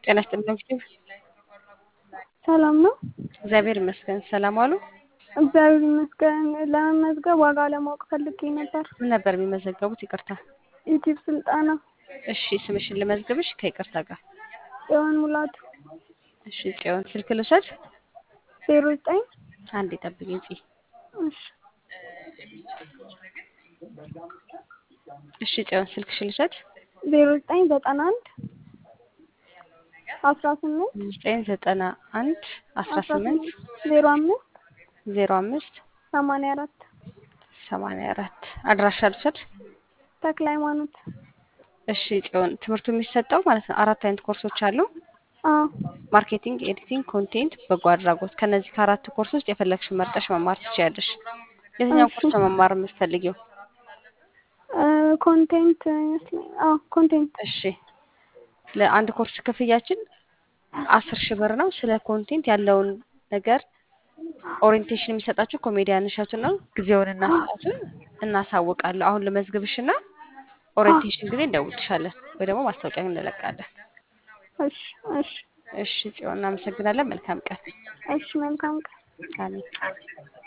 ጤና ይስጥልኝ እንግዲህ ሰላም ነው? እግዚአብሔር ይመስገን። ሰላም ዋሉ? እግዚአብሔር ይመስገን። ለመመዝገብ ዋጋ ለማወቅ ፈልጌ ነበር። ምን ነበር የሚመዘገቡት? ይቅርታ። ዩቲዩብ ስልጠና። እሺ ስምሽን ልመዝግብሽ ከይቅርታ ጋር። ጽዮን ሙላቱ እሺ ጽዮን ስልክ ልውሰድ? ዜሮ ዘጠኝ አንዴ ጠብቂኝ ጽ እሺ እሺ ጽዮን ስልክሽን ልውሰድ? ዜሮ ዘጠኝ ዘጠና አንድ አስራ ስምንት ዘጠኝ ዘጠና አንድ አስራ ስምንት ዜሮ አምስት ዜሮ አምስት ሰማንያ አራት ሰማንያ አራት አድራሻ ልውሰድ? ተክለ ሃይማኖት። እሺ ጽዮን ትምህርቱ የሚሰጠው ማለት ነው አራት አይነት ኮርሶች አሉ። አዎ ማርኬቲንግ፣ ኤዲቲንግ፣ ኮንቴንት፣ በጎ አድራጎት። ከነዚህ ከአራት ኮርስ ውስጥ የፈለግሽን መርጠሽ መማር ትችያለሽ። የትኛው እሺ። ኮርስ ነው መማር የምትፈልጊው? እ ኮንቴንት ይመስለኝ። አዎ ኮንቴንት። እሺ ለአንድ ኮርስ ክፍያችን አስር ሺህ ብር ነው። ስለ ኮንቴንት ያለውን ነገር ኦሪየንቴሽን የሚሰጣችሁ ኮሜዲያን እሸቱ ነው። ጊዜውንና ሰዓቱን እናሳውቃለሁ። አሁን ልመዝግብሽና ኦሪየንቴሽን ጊዜ እንደውልሻለን ወይ ደግሞ ማስታወቂያ እንለቃለን። እሺ እሺ እሺ ጽዮን እናመሰግናለን። መልካም ቀን። እሺ መልካም ቀን። አሜን።